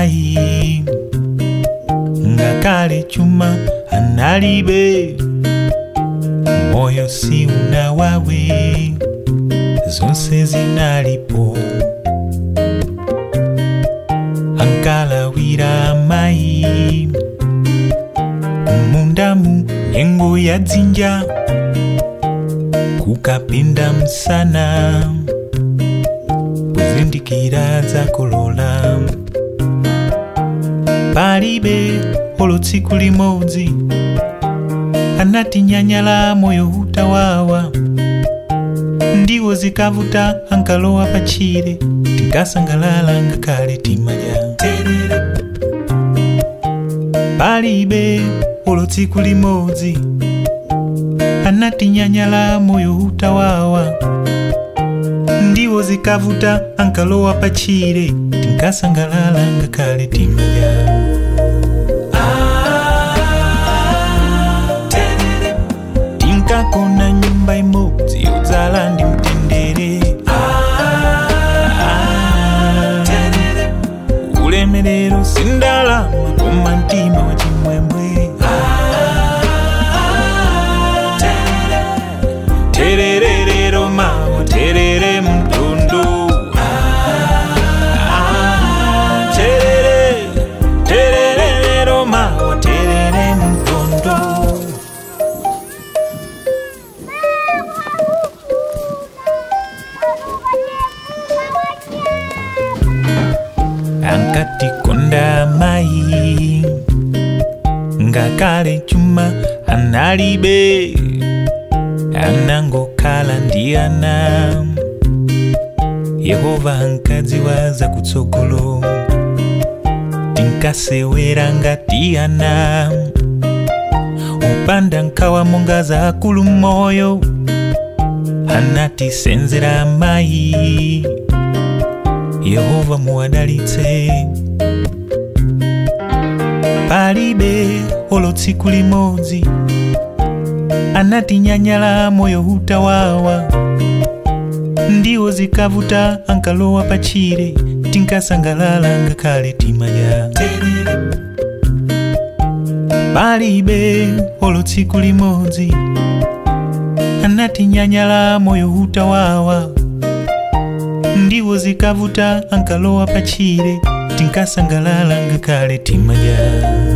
mayi ngakale chuma analibe moyo si unawawe zonse zinalipo ankalawira mayi mundamu nyengo ya dzinja kukapinda msana kuzindikira zakolola palibe olo tsiku limodzi anatinyanyala moyo utawawa ndiwo zikavuta ankalowa pachire tinkasangalala ngakale timadya palibe olo tsiku limodzi anatinyanyala moyo utawawa ndiwo zikavuta ankalowa pachire tinkasangalala ngakale timadya tinkakona nyumba imodzi yodzala ndi mtendere ulemerero sindalama koma mtima wa chimwemwe tererero mawa terere mtundu terere tererero mawa terere mtundu ankatikonda mayi ngakale chuma analibe anangokhala ndi ana yehova ankadziwa zakutsogolo tinkasewera ngati ana upanda nkhawa monga za akulu moyo anatisenzera mayi yehova muwadalitse palibe olo tsiku limodzi anatinyanyala moyo utawawa ndiwo zikavuta ankalowa pachire tinkasangalala ngakale timadya palibe olo tsiku limodzi anatinyanyala moyo utawawa ndiwo zikavuta ankalowa pachire tinkasangalala ngakale timadya